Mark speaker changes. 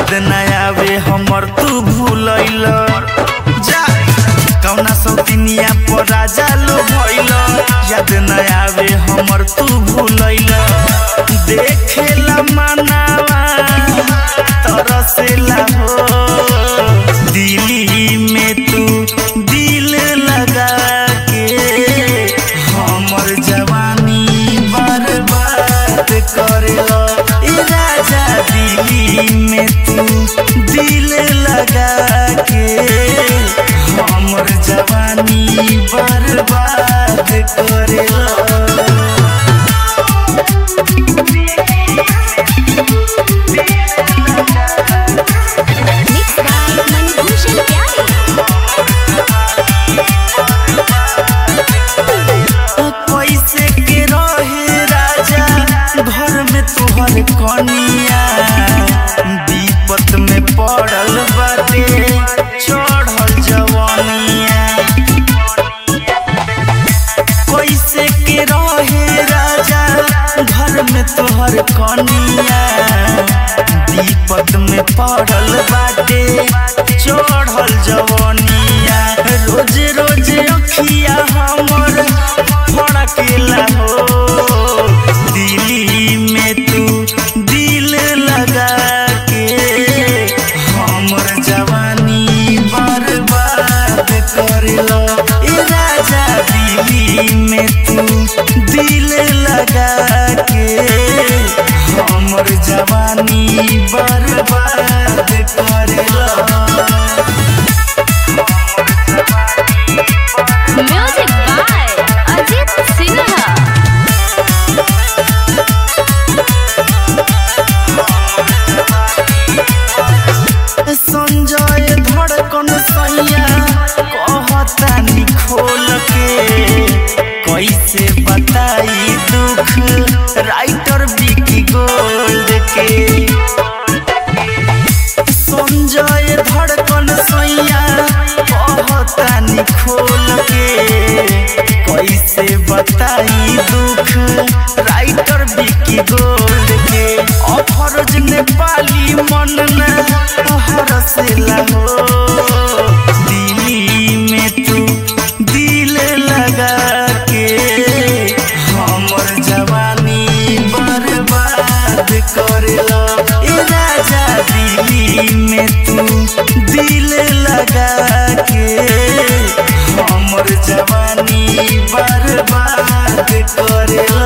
Speaker 1: याद न आवे हमर तू भूलैल जा कौना सौतिनिया पर राजा लो भइल याद न आवे हमर तू भूलैल देखेला मनावा तरसेला हो दिल्ली में तू दिल लगा के हमर जवानी बर्बाद करेला ए राजा दिल्ली में तू दिल लगा के हमर जवानी बर्बाद करेला
Speaker 2: Mixed by Manibhushan Pyare.
Speaker 1: पैसे के रहे राजा घर में तोहर कनिया विपत में पड़ल बाटे चढ़ल जवानिया पैसे के रहे राजा घर में तोहर कनिया विपत में पड़ल बाटे चढ़ल जवानिया रोज रोज अखिया हमर फड़केला हो दिल्ली में तू दिल लगा के हमर जवानी बर्बाद करेला ए राजा दिल्ली में तू दिल लगा के हमर जवानी बर्बाद करेला
Speaker 2: Music by Ajit Sinha.
Speaker 1: Sanjay धड़कन सैया कहता निखोल के कैसे बताई दुख राइटर विकी गोल्ड के संजय धड़कन सैया कहता निखोल के कैसे बताई दुख राइटर विकी गोल्ड के अफरोज नेपाली मन न हरसेला हो दिल्ली में तू दिल लगा के हमर जवानी बर्बाद करेला ए राजा दिल्ली में तू दिल लगा के हमर जवानी बर्बाद करेला